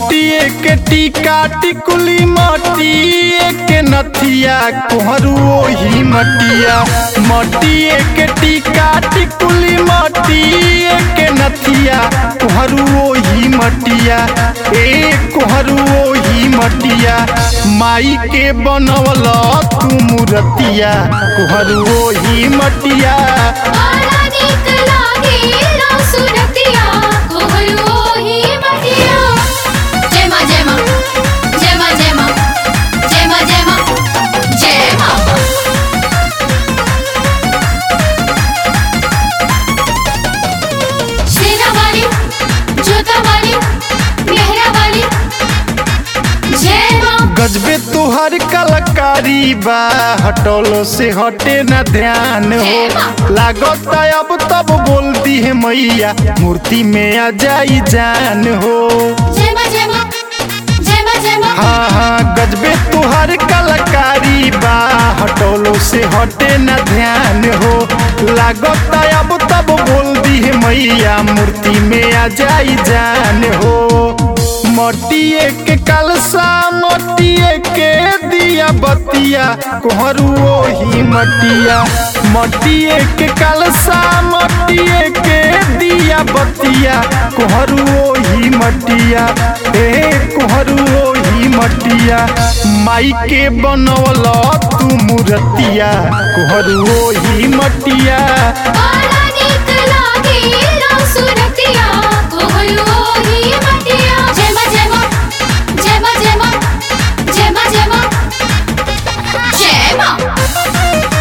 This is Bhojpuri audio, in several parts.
मटिए के टीका टिकुली मटिए के नथिया कोहरू ओही मटिया मटिए के टीका टिकुली मटिए के नथिया कोहरू ओही मटिया ए कोहरू ओही मटिया माई के बनवल तू मूर्तिया कोहरू ओही मटिया बड़ा नीक लागेला सुरतिया कोहलू ही मटिया जय मां जय मां जय मां जय मां जय मां जय मां जय मां शेरा वाली जोता वाली मेहरा वाली जय मां गजबे तुहर कलाकारी बा हटोलो से हटे न ध्यान हो लागत अब तब बोलती है मैया मूर्ति में आ जाई जान हो जय मां जय मां जय मां जय मां हाँ हाँ गजबे तुहर कलाकारी बा हटोलो से हटे न ध्यान हो लागत अब तब बोलती है मैया मूर्ति में आ जाई जान हो मटिए के कलसा मटिए के दिया बतिया कोहरू ओही मटिया मटिए के कलसा मटिए के दिया बतिया कोहरू ओही मटिया ए कोहरू ओही मटिया माई के बनवल तू मूर्तिया कोहरू ओही मटिया बड़ा नीक लागेला सुरतिया कोहलू ही मटिया जय मां जय मां जय मां जय मां जय मां जय मां जय मां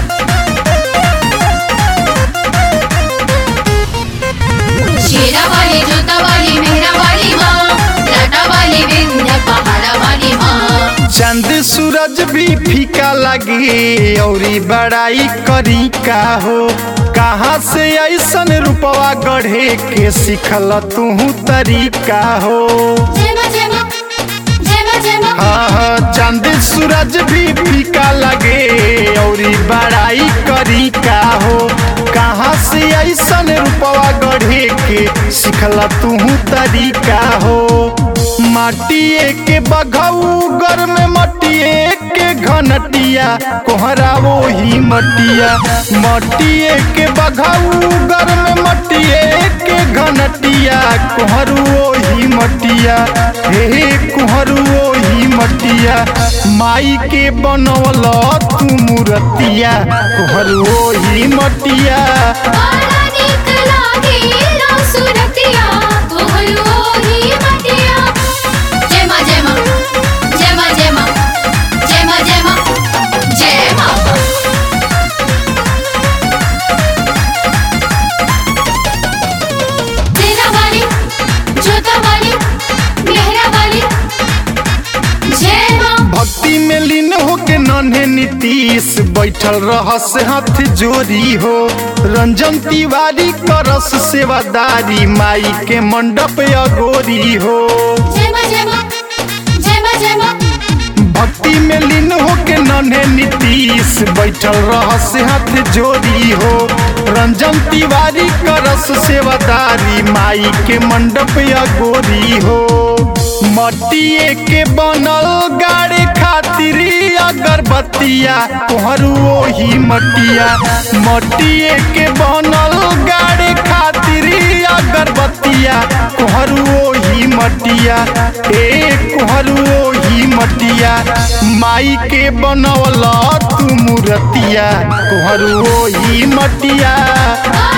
शेरा वाली जोता वाली मेहरा वाली माँ लाटा वाली विंध्य पहाड़ा वाली माँ चंद सूरज भी फीका लगे औरी बड़ाई करी का हो कहाँ से ऐसन रूपवा गढ़े के सिखल तू तरीका हो जय मां जय मां जय मां जय मां हाँ हाँ चंद सूरज भी फीका लगे औरी बड़ाई करी का हो कहाँ से ऐसन रूपवा गढ़े के सिखल तू तरीका हो माटिए के बघऊ गर में मटिए के घनटिया कोहरा वही मटिया मटिए के बघऊ गर में मटिए के घनटिया कोहरू वही मटिया हे कोहरू वही मटिया माई के बनवल तू मूर्तिया कोहरू वही मटिया बड़ा नीक लागेला सुरतिया कोहलू ही मटिया जय मां जय मां जय मां जय मां जय मां जय मां जय मां तेरा वाली जोता वाली मेहरा वाली जय मां भक्ति में लीन होके नन्हे नीतीश बैठल रहस हाथ जोड़ी हो रंजन तिवारी करस सेवादारी माई के मंडप अगोरी हो जय मां जय मां जय मां जय मां भक्ति में लीन होके नन्हे नीतीश बैठल रहस हाथ जोड़ी हो रंजन तिवारी करस सेवादारी माई के मंडप अगोरी हो मटिए के बनल गाड़े खातिर अगरबत्तिया तोहरू ओही मटिया मटिए के बनल गाड़े खातिर अगरबत्तिया कोहरू ओही मटिया ए कोहरू ओही मटिया माई के बनवल तू मूर्तिया कोहरू ओही मटिया बड़ा